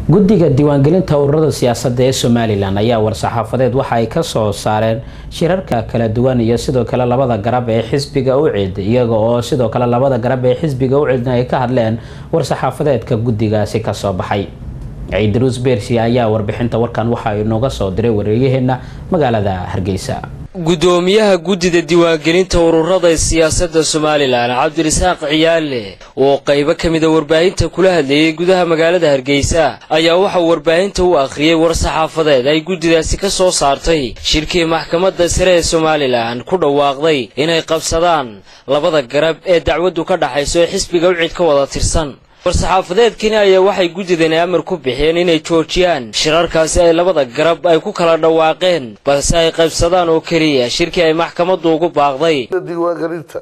guddiga diiwaangelinta ururada siyaasadda ee somalilan ayaa war-saxaafadeed waxa ay kasoo saareen shirarka kala duwan iyo sidoo kale labada garab ee xisbiga ucid iyaga oo sidoo kale labada garab ee xisbiga ucidna ay ka hadleen war-saxaafadeedka guddigaasi kasoo baxay ciidruus beersi ayaa warbixinta warkan waxa inooga soo diray wareeyaheena magaalada hargeysa gudoomiyaha guddida diiwaangelinta ururada siyaasadda somalilan cabdirasaaq ciyaale oo qaybo ka mida warbaahinta kula hadlayay gudaha magaalada hargeysa ayaa waxauu warbaahinta u akhriyey war-saxaafadeed ay guddidaasi ka soo saartay shirkii maxkamadda sare ee somalilan ku dhawaaqday inay qabsadaan labada garab ee dacwaddu ka dhaxayso ee xisbiga ucid ka wada tirsan war-saxaafadeedkani ayaa waxay guddidani amar ku bixiyeen inay joojiyaan shirarkaasi ay labada garab ay ku kala dhawaaqeen balse ay qaybsadaan oo keliya shirkii ay maxkamaddu ugu baaqday diiwaangelinta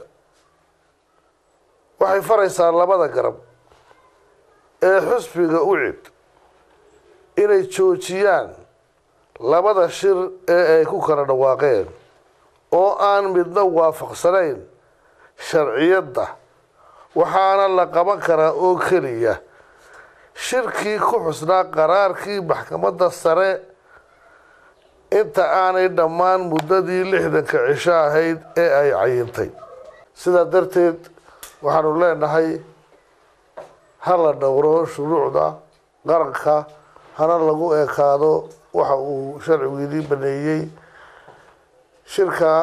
waxay faraysaa labada garab ee xusbiga ucid inay joojiyaan labada shir ee ay ku kala dhawaaqeen oo aan midna waafaqsanayn sharciyadda waxaana la qaban karaa oo keliya shirkii ku xusnaa qaraarkii maxkamadda sare inta aanay dhammaan muddadii lixdanka cisho ahayd ee ay cayintay sidaa darteed waxaanu leenahay ha la dhowro shuruucda qaranka hana lagu ekaado waxa uu sharcigiinii baneeyey shirka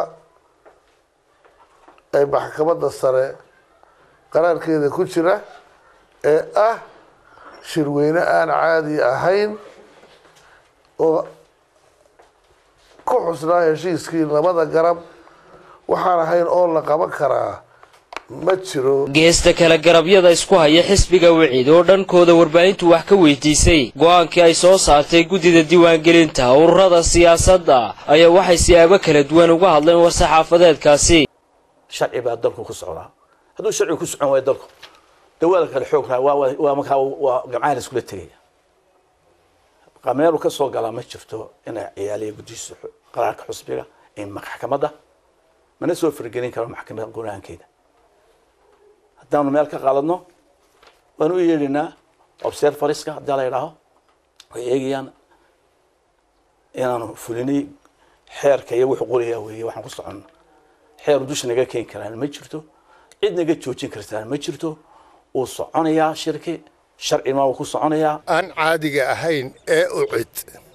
ay maxkamadda sare qaraarkeeda ku jira ee ah shirweyne aan caadi ahayn oo ku xusnaa heshiiskii labada garab waxaan ahayn oo la qaban karaa ma jiro geesta kale garabyada isku haya xisbiga wicid oo dhankooda warbaahintu wax ka weydiisay go-aankii ay soo saartay guddida diiwaangelinta ururada siyaasadda ayaa waxay siyaabo kala duwan uga hadleen war-saxaafadeedkaasi sharci baa dalku ku socdaa hadduu sharcigu ku socon waayo dalku dawaada kale xoog raa waa markaa waa gamcaha la iskula tegaya meelu ka soo galaa ma jirto inay ciyaaliya guddihiisa qaraarka xusbiga maxkamadda mana soo fargelin karo maxkamadda go-aankeeda haddaanu meel ka qaaladno waan u yeedhinaa observariska haddii la yidhaaho way eegayaan inaanu fulinay xeerka iyo wuxuu qorayaa weeye waxaan ku soconno xeeru dusha naga keeni karaan ma jirto cid naga joojin kartaan ma jirto wuu soconayaa shirki sharcina wuu ku soconayaa aan caadiga ahayn ee ucid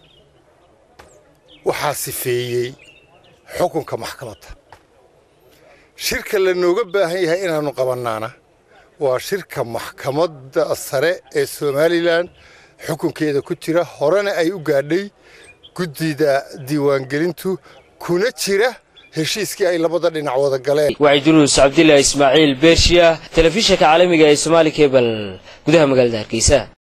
waxaa sifeeyey xukunka maxkamadda shirka lanooga baahan yahay inaannu qabannaana waa shirka maxkamadda sare ee somalilan xukunkeeda ku jira horena ay u gaadhay guddida diiwaangelintu kuna jira heshiiskii ay labada dhinac wada galeen waciduruus cabdillah ismaaciil beershiya telefishinka caalamiga ee somaali kebal gudaha magaalada hargeysa